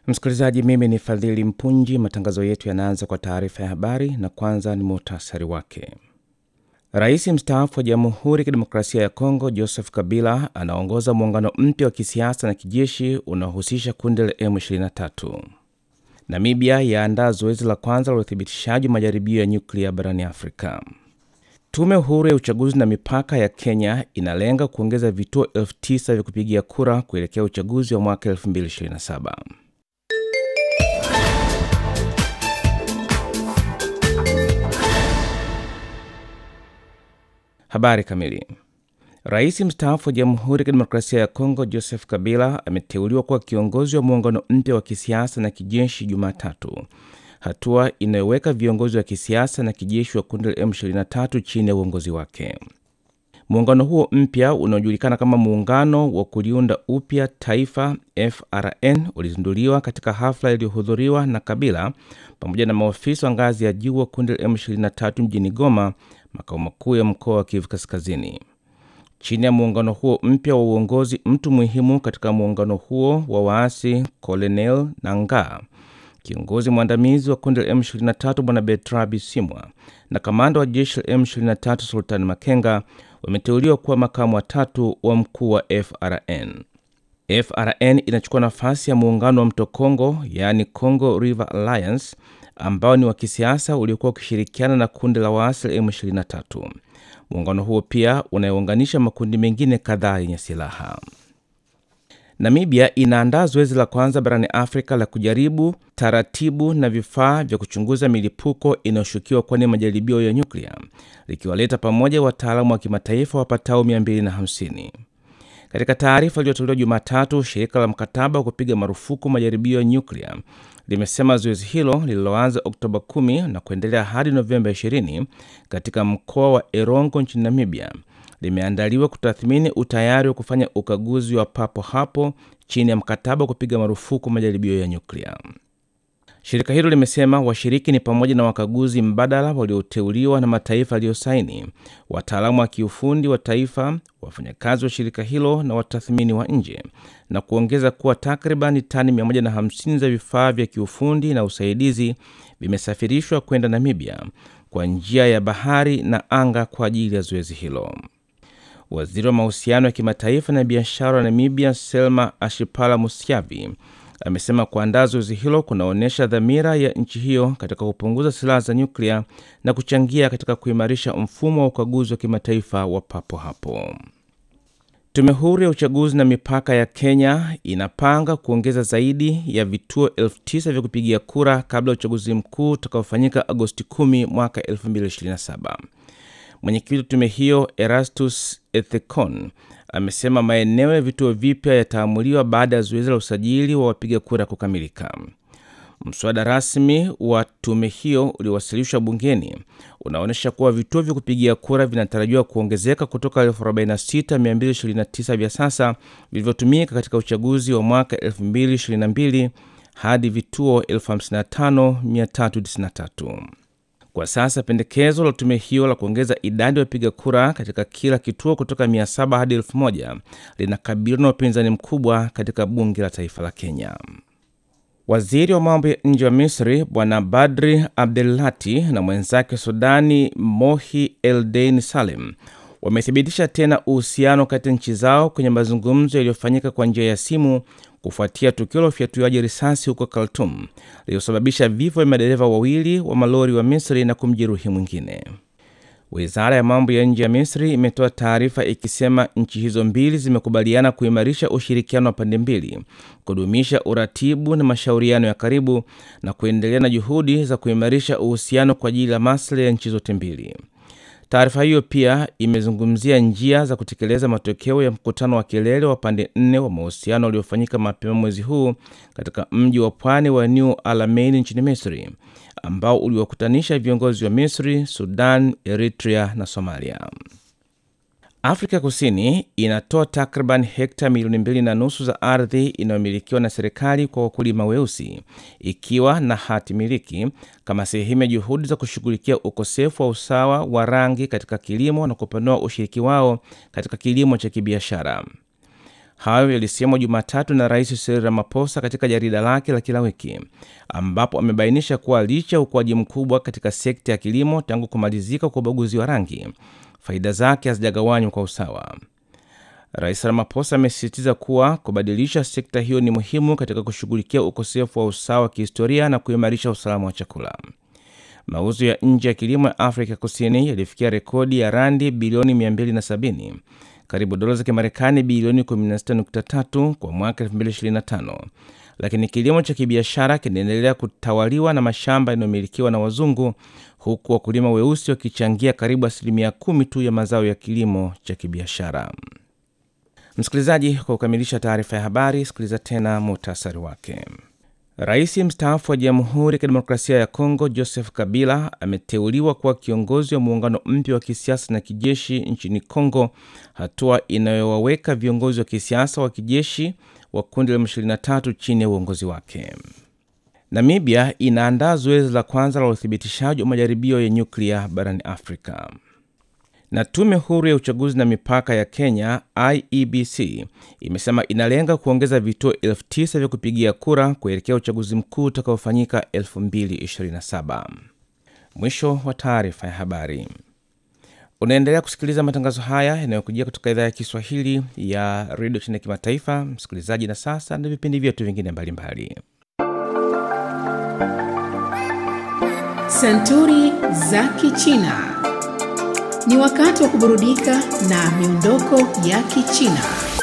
Msikilizaji, mimi ni Fadhili Mpunji. Matangazo yetu yanaanza kwa taarifa ya habari na kwanza ni muhtasari wake. Rais mstaafu wa Jamhuri ya Kidemokrasia ya Kongo Joseph Kabila anaongoza muungano mpya wa kisiasa na kijeshi unaohusisha kundi la M23. Namibia yaandaa zoezi la kwanza la uthibitishaji wa majaribio ya nyuklia barani Afrika. Tume huru ya uchaguzi na mipaka ya Kenya inalenga kuongeza vituo elfu tisa vya kupigia kura kuelekea uchaguzi wa mwaka 2027. Habari kamili. Rais mstaafu wa Jamhuri ya Kidemokrasia ya Kongo Joseph Kabila ameteuliwa kuwa kiongozi wa muungano mpya wa kisiasa na kijeshi Jumatatu, hatua inayoweka viongozi wa kisiasa na kijeshi wa kundi la M23 chini ya uongozi wake. Muungano huo mpya unaojulikana kama Muungano wa Kuliunda Upya Taifa FRN ulizinduliwa katika hafla iliyohudhuriwa na Kabila pamoja na maofisa wa ngazi ya juu wa kundi la M23 mjini Goma, makao makuu ya mkoa wa Kivu Kaskazini. Chini ya muungano huo mpya wa uongozi, mtu muhimu katika muungano huo wa waasi Colonel Nangaa, kiongozi mwandamizi wa kundi la M23 Bwana Bertrand Bisimwa na kamanda wa jeshi la M23 Sultan Makenga wameteuliwa kuwa makamu watatu wa mkuu wa FRN. FRN inachukua nafasi ya muungano wa Mto Kongo, yaani Congo River Alliance, ambao ni wa kisiasa uliokuwa ukishirikiana na kundi la waasi la M23. Muungano huo pia unayounganisha makundi mengine kadhaa yenye silaha. Namibia inaandaa zoezi la kwanza barani Afrika la kujaribu taratibu na vifaa vya kuchunguza milipuko inayoshukiwa kuwa ni majaribio ya nyuklia, likiwaleta pamoja wataalamu wa kimataifa wapatao 250. Katika taarifa iliyotolewa Jumatatu, shirika la mkataba wa kupiga marufuku majaribio ya nyuklia limesema zoezi hilo lililoanza Oktoba 10 na kuendelea hadi Novemba 20 katika mkoa wa Erongo nchini Namibia limeandaliwa kutathmini utayari wa kufanya ukaguzi wa papo hapo chini ya mkataba wa kupiga marufuku majaribio ya nyuklia. Shirika hilo limesema washiriki ni pamoja na wakaguzi mbadala walioteuliwa na mataifa yaliyosaini, wataalamu wa kiufundi wa taifa, wafanyakazi wa shirika hilo na watathmini wa nje, na kuongeza kuwa takribani tani 150 za vifaa vya kiufundi na usaidizi vimesafirishwa kwenda Namibia kwa njia ya bahari na anga kwa ajili ya zoezi hilo. Waziri wa mahusiano ya kimataifa na biashara wa Namibia, Selma Ashipala Musyavi, amesema kuandaa zoezi hilo kunaonyesha dhamira ya nchi hiyo katika kupunguza silaha za nyuklia na kuchangia katika kuimarisha mfumo wa ukaguzi wa kimataifa wa papo hapo. Tume huru ya uchaguzi na mipaka ya Kenya inapanga kuongeza zaidi ya vituo elfu tisa vya kupigia kura kabla ya uchaguzi mkuu utakaofanyika Agosti 10 mwaka 2027. Mwenyekiti wa tume hiyo Erastus Ethekon amesema maeneo ya vituo vipya yataamuliwa baada ya zoezi la usajili wa wapiga kura kukamilika. Mswada rasmi wa tume hiyo uliowasilishwa bungeni unaonyesha kuwa vituo vya kupigia kura vinatarajiwa kuongezeka kutoka 46229 vya sasa vilivyotumika katika uchaguzi wa mwaka 2022 hadi vituo 55393. Kwa sasa pendekezo la tume hiyo la kuongeza idadi ya wapiga kura katika kila kituo kutoka 700 hadi 1000 linakabiliwa na upinzani mkubwa katika bunge la taifa la Kenya. Waziri wa mambo ya nje wa Misri Bwana Badri Abdelati na mwenzake Sudani Mohi Eldein Salem wamethibitisha tena uhusiano kati ya nchi zao kwenye mazungumzo yaliyofanyika kwa njia ya simu kufuatia tukio la ufyatuaji risasi huko Khartoum lililosababisha vifo vya madereva wawili wa malori wa Misri na kumjeruhi mwingine. Wizara ya mambo ya nje ya Misri imetoa taarifa ikisema nchi hizo mbili zimekubaliana kuimarisha ushirikiano wa pande mbili, kudumisha uratibu na mashauriano ya karibu na kuendelea na juhudi za kuimarisha uhusiano kwa ajili ya maslahi ya nchi zote mbili. Taarifa hiyo pia imezungumzia njia za kutekeleza matokeo ya mkutano wa kilele wa pande nne wa mahusiano uliofanyika mapema mwezi huu katika mji wa pwani wa New Alamein nchini Misri, ambao uliwakutanisha viongozi wa Misri, Sudan, Eritrea na Somalia. Afrika Kusini inatoa takriban hekta milioni mbili na nusu za ardhi inayomilikiwa na serikali kwa wakulima weusi ikiwa na hati miliki kama sehemu ya juhudi za kushughulikia ukosefu wa usawa wa rangi katika kilimo na kupanua ushiriki wao katika kilimo cha kibiashara. Hayo yalisemwa Jumatatu na Rais Cyril Ramaphosa katika jarida lake la kila wiki, ambapo amebainisha kuwa licha ya ukuaji mkubwa katika sekta ya kilimo tangu kumalizika kwa ubaguzi wa rangi, faida zake hazijagawanywa kwa usawa. Rais Ramaphosa amesisitiza kuwa kubadilisha sekta hiyo ni muhimu katika kushughulikia ukosefu wa usawa wa kihistoria na kuimarisha usalama wa chakula. Mauzo ya nje ya kilimo ya Afrika Kusini yalifikia rekodi ya randi bilioni 270, karibu dola za Kimarekani bilioni 16.3 kwa mwaka 2025, lakini kilimo cha kibiashara kinaendelea kutawaliwa na mashamba yanayomilikiwa na wazungu, huku wakulima weusi wakichangia karibu asilimia kumi tu ya mazao ya kilimo cha kibiashara. Msikilizaji, kwa kukamilisha taarifa ya habari, sikiliza tena muhtasari wake. Rais mstaafu wa Jamhuri ya Kidemokrasia ya Kongo Joseph Kabila ameteuliwa kuwa kiongozi wa muungano mpya wa kisiasa na kijeshi nchini Kongo, hatua inayowaweka viongozi wa kisiasa wa kijeshi wa kundi la M23 chini ya uongozi wake. Namibia inaandaa zoezi la kwanza la uthibitishaji wa majaribio ya nyuklia barani Afrika na tume huru ya uchaguzi na mipaka ya Kenya IEBC imesema inalenga kuongeza vituo elfu tisa vya kupigia kura kuelekea uchaguzi mkuu utakaofanyika 2027. Mwisho wa taarifa ya habari. Unaendelea kusikiliza matangazo haya yanayokujia kutoka idhaa ya Kiswahili ya redio chini ya kimataifa, msikilizaji. Na sasa na vipindi vyetu vingine mbalimbali. Santuri za Kichina ni wakati wa kuburudika na miondoko ya Kichina.